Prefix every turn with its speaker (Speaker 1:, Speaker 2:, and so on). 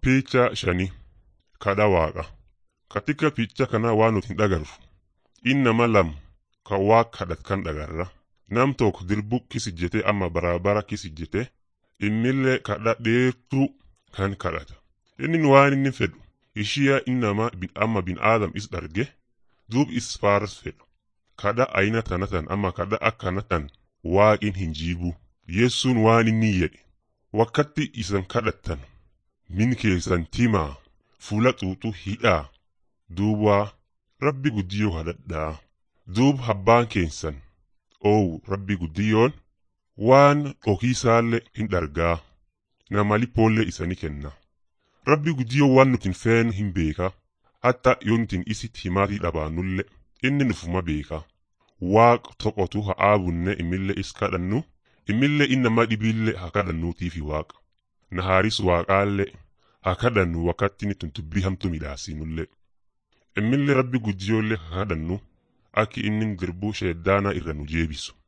Speaker 1: Picha shanii kadha waaqa. Katika picha kana waan nuti hin dhagarru. Inni nama lama kan waaqa kadhatu kan dhagarra. Nam tokko dirbu kisijjete amma baraabara kisijjete innillee kadha dheertuu kan kadhata. Inni waan inni fedhu ishiya inni nama amma bin aadam is dharge duub is faaras fedhu. Kadha ayina tanatan amma kadha akkanatan waaqin hin jiibu. Yeessuun waan inni jedhe wakkatti isan kadhattan min keessan timaa fuula xuuxuu hidhaa duuba rabbi guddiyoo hadhadhaa duub habbaan keessan oowu rabbi guddiyoon waan dhokiisaallee hin dhargaa nama lipoollee isani kenna rabbi guddiyoo waan nutin feen hin beeka hatta yoo nutin isit himaatii dhabaannullee inni nufuma beeka waaq toqotu haa aabunne imillee is kadhannu imillee innama dhibiillee haa kadhannuutiifi waaqa nahaaris waaqaallee haa kadhannu wakkatti ni tuntubbii hamtu midhaasinullee immillee rabbi guddiyoollee haa kadhannu akki inni dirbuu sheeddaanaa irra nu jeebisu